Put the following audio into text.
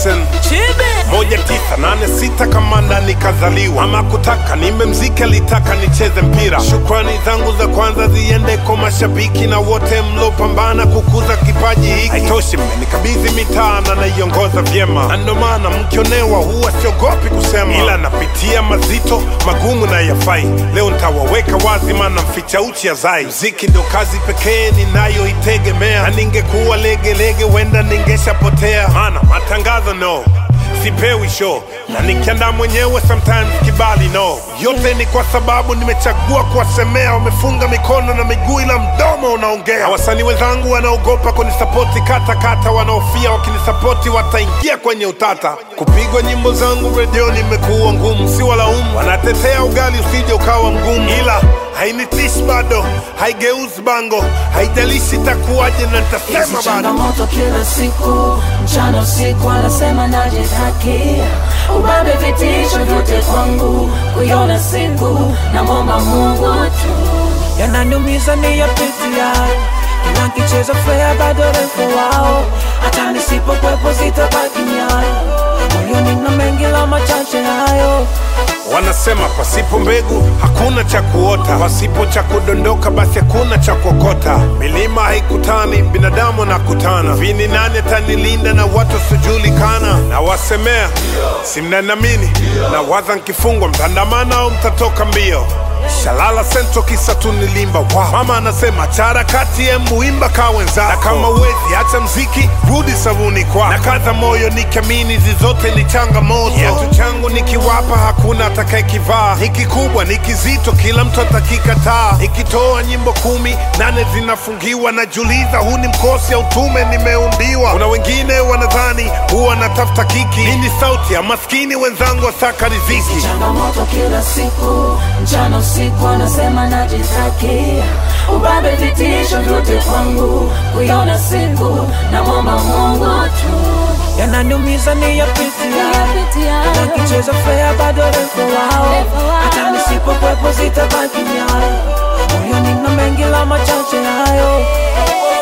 listen moja tisa nane sita kamanda nikazaliwa ama kutaka nimemzika litaka nicheze mpira shukrani zangu za kwanza ziende kwa mashabiki na wote mlopambana kukuza kipaji hiki haitoshi mmenikabidhi mitaa na naiongoza vyema na ndo maana mkionewa huwa siogopi kusema ila napitia mazito magumu na yafai leo ntawaweka wazi maana mficha uchi azai mziki ndo kazi pekee ninayoitegemea na ningekuwa legelege wenda ningeshapotea maana matangazo no sipewi show na nikiandaa mwenyewe sometimes kibali no yote ni kwa sababu nimechagua kuwasemea wamefunga mikono na miguu ila mdomo unaongea Na wasanii wenzangu wanaogopa kunisapoti kata kata wanaofia wakinisapoti wataingia kwenye utata kupigwa nyimbo zangu redioni imekuwa ngumu si walaumu wanatetea ugali usije ukawa mgumu ila hainitishi bado haigeuzi bango haijalishi itakuwaje na nitasema Hizi bado changamoto kila siku, mchana usiku, anasema najitakia ubabe, vitisho vyote kwangu, kuiona siku na mwomba Mungu tu yananiumiza ni yapitia kila nkicheza fea bado refu wao hata nisipokwepo zitabaki nyayo moyoni na mengi la machache hayo Wanasema pasipo mbegu hakuna cha kuota, pasipo cha kudondoka basi hakuna cha kuokota. Milima haikutani, binadamu nakutana. Vini nane tanilinda na watu wasiojulikana, na wasemea si mnanamini, na waza nkifungwa mtandamana au mtatoka mbio. Shalala sento kisa tu nilimba wow. Mama anasema chara kati embu imba ka wenzako, na kama uwezi acha mziki rudi sabuni kwako, na kaza moyo nikiamini zizote ni changamoto. Kiatu changu nikiwapa hakuna atakayekivaa, ni kikubwa ni kizito, kila mtu atakikataa. Nikitoa nyimbo kumi nane zinafungiwa, najiuliza huu ni mkosi au tume nimeumbiwa. Kuna wengine wanadhani huwa natafuta kiki, hii ni sauti ya maskini wenzangu wasaka riziki. changamoto kila siku, mchana usiku, anasema najitakia ubabe, vitisho vyote kwangu, kuiona siku na mwomba Mungu tu yananiumiza ni yapitia kila nkicheza fea bado refu wao hata nisipokwepo zitabaki nyayo moyoni na mengi la machache hayo